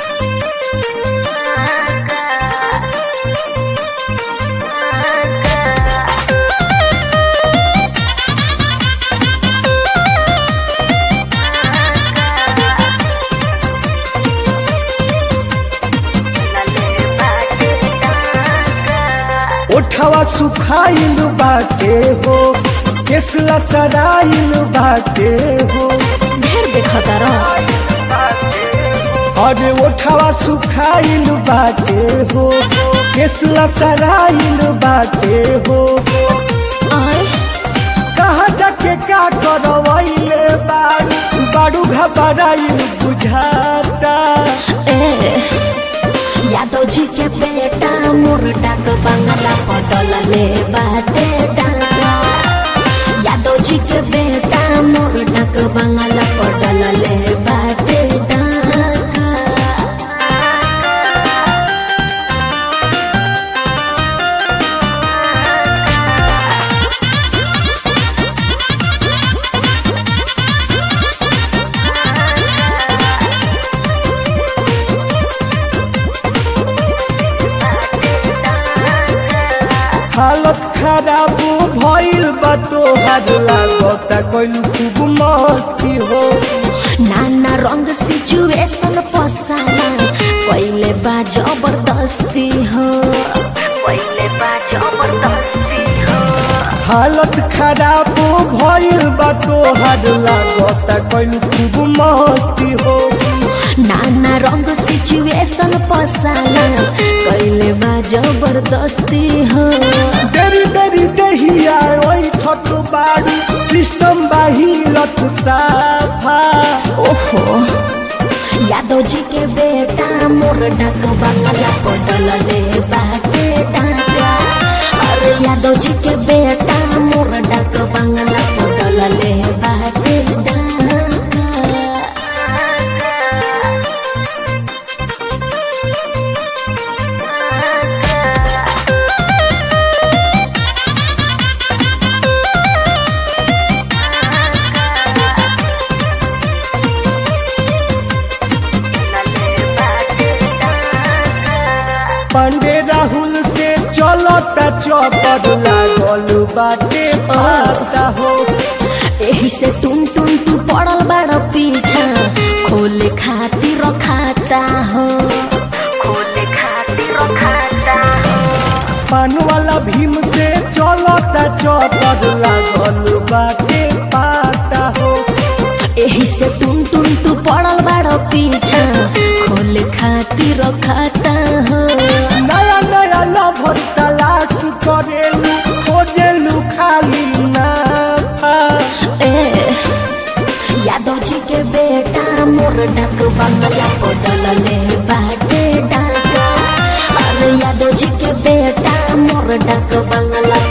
ओठवा सुखाइल बाटे हो केसला सराइल बाटे हो ढेर देखता रह अरे ओठवा सुखाइल बाटे हो केसला सराइल बाटे हो आय कहा जाके का करवैले बारू बारू घबराइल बुझाता ए यादव जी के बेटा मोर डाक बंगला पटल ले बाटे डाका यादव जी के बेटा मोर डाक बंगला पटल ले बाटे डाका हालत खराब भइल बा तोहार लागता कइल खूब मस्ती हो नाना रंग सिचुएशन पसाला पहिले बा जबरदस्ती हो पहिले बा जबरदस्ती हो हालत खराब भइल बा तोहार लागता कइल खूब मस्ती हो नाना रंग सिचुएशन पसाला पहिले बा जबरदस्ती हो देरी देरी दहिया ओइ ठट बारू सिस्टम बाहिरत साफा ओहो यादव जी के बेटा मोर डाक बंगला पटल ले बाटे डाका अरे यादव जी के बेटा मोर डाक बंगला पटल ले बाटे डाका पांडे राहुल से चलता चौपट लागल बाटे पाता हो एही से टुन टुन तू पड़ल बड़ पीछा खोले खातिर खाता हो खोले खातिर खाता हो पान वाला भीम से चलता चौपट लागल बाटे पाता हो एही से टुन टुन तू पड़ल बड़ पीछा खोले खातिर खाता हो नया नया लभर तलाश करेलू खोजेलू खाली नाफा ए यादव जी के बेटा मोर डाक बंगला पटल ले बाटे डाका अरे यादव जी के बेटा मोर डाक बंगला